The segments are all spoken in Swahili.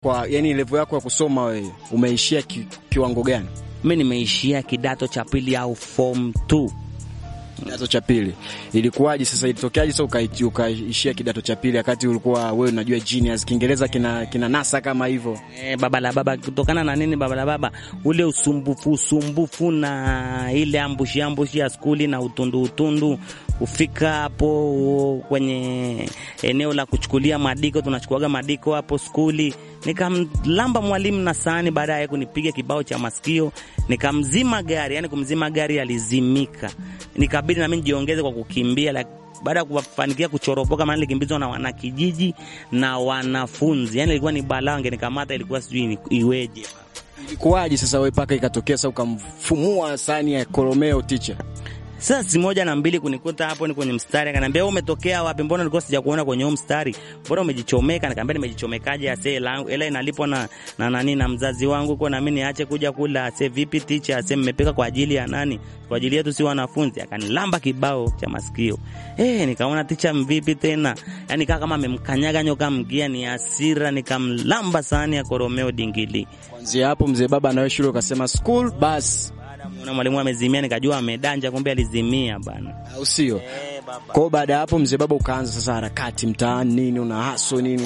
Kwa yani level yako ya kusoma wewe umeishia ki, kiwango gani? Mimi nimeishia kidato cha pili au form 2. Kidato cha pili. Ilikuwaje sasa ilitokeaje sasa ukaishia uka kidato cha pili wakati ulikuwa wewe unajua genius Kiingereza kina kina nasa kama hivyo? Eh, baba la baba kutokana na nini baba la baba? Ule usumbufu usumbufu na ile ambushi ambushi ya skuli na utundu utundu ufika hapo kwenye eneo la kuchukulia madiko, tunachukuaga madiko hapo skuli. Nikamlamba mwalimu na sahani, baadaye kunipiga kibao cha masikio, nikamzima gari. Yani kumzima gari alizimika, nikabidi na mimi nijiongeze kwa kukimbia like, baada ya kufanikia kuchoropoka, maana nilikimbizwa na wanakijiji na wanafunzi. Yani ilikuwa ni balaa, wangenikamata ilikuwa sijui iweje. Ilikuwaje sasa wewe paka ikatokea sasa ukamfumua sahani ya koromeo teacher? Sasa si moja na mbili kunikuta hapo ni kwenye mstari, akaniambia wewe umetokea wapi? Mbona nilikuwa sijakuona kwenye huo mstari? Mbona umejichomeka? Nikamwambia nimejichomekaje? Ase langu ela inalipwa na na nani na mzazi wangu, kwa na mimi niache kuja kula. Ase vipi teacher? Ase mmepeka kwa ajili ya nani? Kwa ajili yetu si wanafunzi. Akanilamba kibao cha masikio. Eh, nikaona teacher mvipi tena? Yaani kama kama amemkanyaga nyoka mgia, ni hasira, nikamlamba sahani ya koromeo dingili. Kuanzia hapo mzee baba na wewe shule ukasema school bus na mwalimu amezimia, nikajua amedanja, kumbe alizimia bana, au sio? Kwa baada ya hapo mzee baba ukaanza sasa harakati mtaani, nini una haso nini?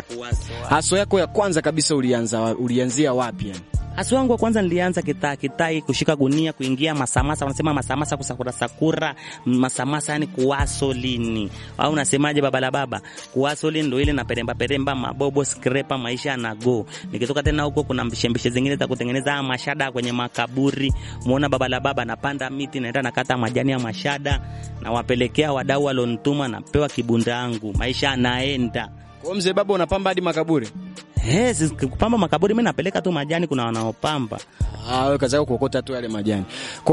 Haso yako ya kwanza kabisa ulianza ulianzia wapi yani? Haso wangu wa kwanza nilianza kitaa kitai, kushika gunia, kuingia masamasa, wanasema masamasa, kusakura sakura masamasa, yani kuwaso lini au unasemaje, baba la baba, kuwaso lini ndo ile na peremba peremba, mabobo skrepa, maisha na go. Nikitoka tena huko, kuna mbishembishe zingine za kutengeneza mashada kwenye makaburi. Muona baba la baba, napanda miti, naenda nakata majani ya mashada, na wapelekea wadau walonituma, napewa kibunda yangu, maisha anaenda kwa mzee baba. Unapamba hadi makaburi? Hey, kupamba makaburi mimi napeleka tu majani, kuna wanaopamba. Ah, wewe kazi yako kuokota tu yale majani.